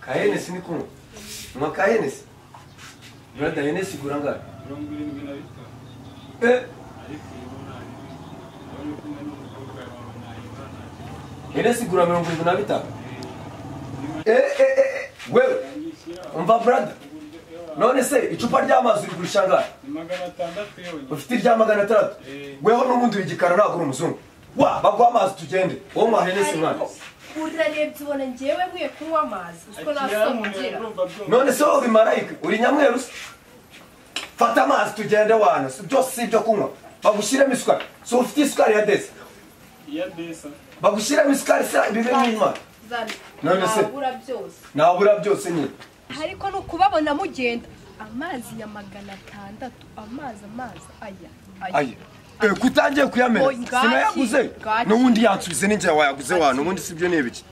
ka henesi ni kunywa nywa ka henesi burada henesi igura angahe mirongo irindwi na bitanu Eh, ariko iyi bo ntayizi urabona ko umwe n'umukobwa wawe ntayiba ntakibazo henesi igura mirongo irindwi na bitanu niba Eh, eh, eh, eh, wewe yanyishyira umva burada uburyo none se icupa ry'amazi urigurisha angahe ni magana atandatu yonyine ufite irya magana atandatu Eh. weho n'ubundi wigikara ntabwo uri umuzungu wa baguha amazi tugende wowe mwa henesi mwana ariko urarebye ubona ngewe nkwiye kunywa amazi uziko nta akira soni umuntu ngira urumva byumva none se wowe bimarayika uri nyamweru se fata amazi tugende wana si- byose si ibyo kunywa bagushyiremo isukari si ufite isukari ya desi iya desa bagushyiremo isukari se bibe nk'intwari zana None se- nabura byose nabura byose nyine ariko ni ukubabona mugenda amazi ya magana atandatu amazi amazi aya aye Eh, ko utangiye kuyamena Oy, ngaki, sinayaguze ngaki. n'ubundi yansubize n'ingihe wayaguze wana ubundi si byo ni ibiki